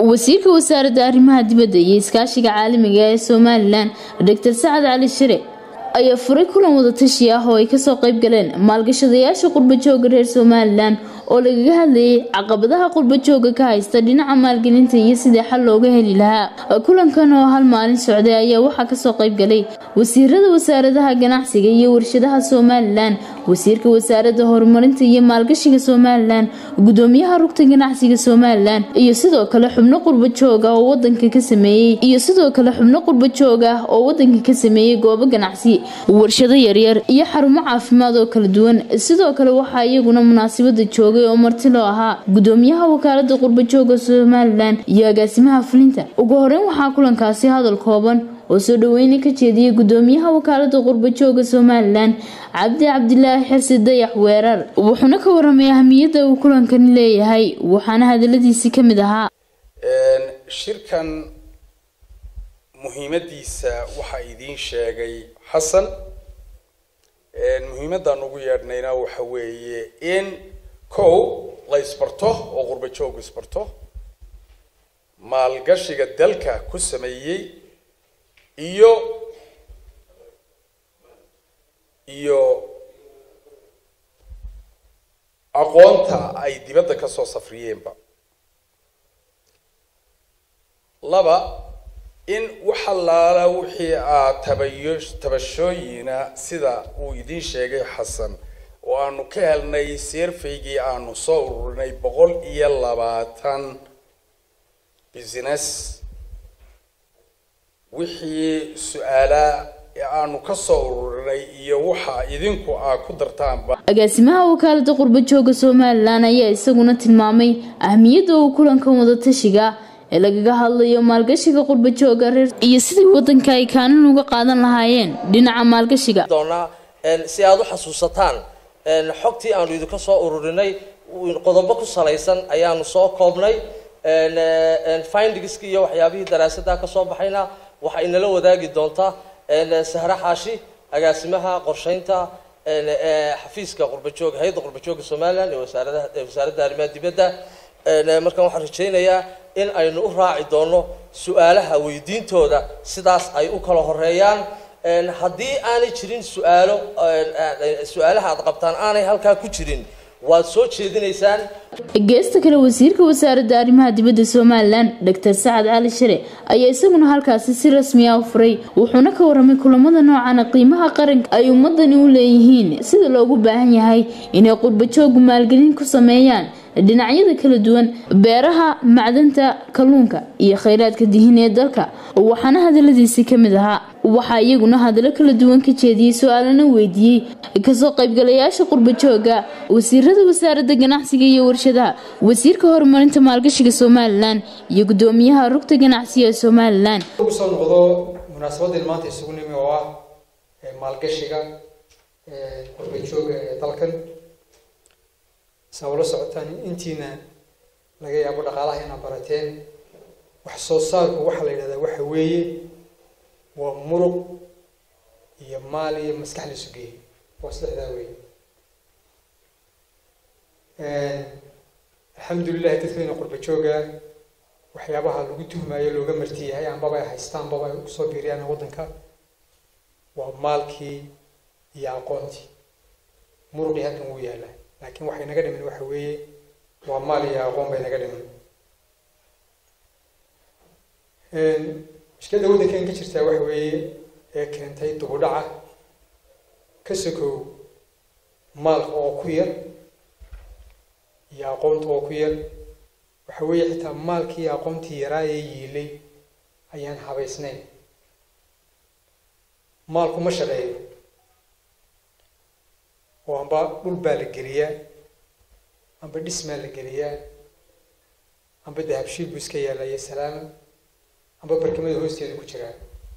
wasiirka wasaaradda arrimaha dibadda iyo iskaashiga caalamiga ee somalilan doctor sacad cali shire ayaa furay kulan wadatashi ah oo ay kasoo qayb galeen maalgashadayaasha qurbajooga reer somalilan oo lagaga hadlayay caqabadaha qurbajooga ka haysta dhinaca maalgelinta iyo sidii xal looga heli lahaa kulankan oo hal maalin socday ayaa waxaa kasoo qayb galay wasiirada wasaaradaha ganacsiga iyo warshadaha somalilan wasiirka wasaaradda horumarinta iyo maalgashiga somalilan gudoomiyaha rugta ganacsiga somalilan iyo sidoo kale xubno qurbajoog ah oo wadanka ka sameeyey iyo sidoo kale xubno qurbajoog ah oo wadanka ka sameeyey goobo ganacsi warshado yaryar iyo xarumo caafimaad oo kala duwan sidoo kale waxaa iyaguna munaasabada joogay oo marti loo ahaa gudoomiyaha wakaalada qurbajooga somalilan iyo agaasimaha fulinta ugu horeyn waxaa kulankaasi hadal kooban oo soo dhaweyna ka jeediyay gudoomiyaha wakaalada qurbajooga somalilan cabdi cabdilaahi xirsi dayax weerar wuxuuna ka waramay ahamiyadda uu kulankani leeyahay waxaana hadaladiisi ka mid ahaa shirkan muhiimadiisa waxaa idiin sheegay xasan muhiimaddaan ugu yeedhnayna waxa weeye in kow la isbarto oo qurba joogu isbarto maalgashiga dalka ku sameeyey iyo iyo aqoonta ay dibadda ka soo safriyeenba laba in waxa laala wixii aa tabayo tabashooyina sida uu idiin sheegay xasan oo aanu ka helnay seerfaygii aanu soo ururinay boqol iyo labaatan business wixii su-aalaa aanu ka soo ururinay iyo waxa idinku aa ku dartaanba agaasimaha wakaalada qurbajooga somalilan ayaa isaguna tilmaamay ahmiyadda uu kulankan wadatashiga ee lagaga hadlayo maalgashiga qurbajooga reer iyo sidii wadanka ay kaalin uga qaadan lahaayeen dhinaca maalgashiga doonaa si aada u xasuusataan xogtii aanu idinka soo ururinay qodobo ku salaysan ayaanu soo koobnay findingski iyo waxyaabihii daraasadda ka soo baxayna waxa inala wadaagi doontaa sahre xaashi agaasimaha qorsheynta xafiiska qurbajooga hay-adda qurbajooga somalilan ee wasaaradaha wasaaradda arrimaha dibadda markaan waxaan rajaynayaa in aynu u raaci doono su-aalaha weydiintooda sidaas ay u kala horeeyaan haddii aanay jirin su-aalo su-aalaha aad qabtaan aanay halkaa ku jirin waad soo jeedinaysaan geesta kale wasiirka wasaaradda arrimaha dibadda somalilan doctor sacad cali shire ayaa isaguna halkaasi si rasmi ah u furay wuxuuna ka waramay kulamada noocana qiimaha qaranka ay ummadani u leeyihiin sida loogu baahan yahay inay qurbajoogu maalgelin ku sameeyaan dhinacyada kala duwan beeraha macdanta kalluunka iyo khayraadka dihin ee dalka waxaana hadaladiisi ka mid ahaa waxaa iyaguna hadallo kala duwan ka jeediyey su-aalana weydiiyey kasoo qaybgalayaasha qurbajooga wasiirada wasaaradda ganacsiga iyo warshadaha wasiirka horumarinta maalgashiga somalilan iyo gudoomiyaha rugta ganacsiga ee somalilan ugu soo noqdo munaasabaddeen maanta isugu nimi oo ah maalgashiga qurbajooga ee dalkan saa ula socotaan intiina laga yaabo dhaqaalaha inaad barateen wax soo saarku waxaa la yidhahdaa waxa weeye waa muruq iyo maal iyo maskax la sugeeyey waa saddexdaa weeye alxamdulilahi dadkayna qurba jooga waxyaabaha lagu tuhmaayo looga marti yahay ambaba ay haystaan ambaba ay kusoo biiriyaan waddanka waa maalkii iyo aqoontii muruqii halkan wuu yaalaa laakiin waxay naga dhiman waxa weeye waa maal iyo aqoon bay naga dhiman mushkilada waddankan ka jirtaa waxa weeye ee keentay dubudhaca ka sokow maalka oo ku yar iyo aqoonta oo ku yar waxa weeye xitaa maalkii iyo aqoontii yaraa ee yiilay ayaan habaysnayn maalku ma shaqeeyo oo amba dhul baa la geliyaa amba dhismaa la geliyaa amba dahabshiil buu iska yaalayo salaama amba barkimada hoosteeda ku jiraa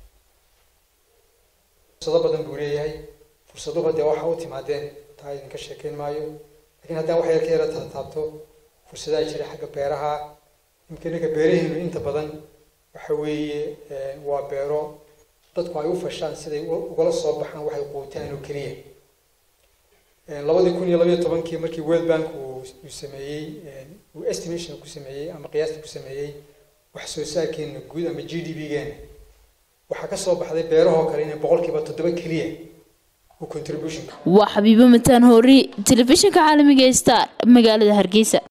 fursado badan buu leeyahay fursaduhu dee waxa u timaadeen taa idinka sheekeyn maayo lakiin haddaan wax yar ka yara taataabto fursadaha jira xagga beeraha imika ninka beeraheenu inta badan waxa weeye waa beero dadku ay u fashaan siday ugala soo baxaan waxay quutaan oo keliya labadii kun iyo labayo tobankii markii world bank uu uu sameeyey uu estimation ku sameeyey ama qiyaasta ku sameeyey wax soo saarkeena guud ama g d p-geena waxaa ka soo baxday beerahoo kale inay boqolkiiba toddoba keliya uu contribution waa xabiibo mataan hoori telefishinka caalamiga ee star magaalada hargeysa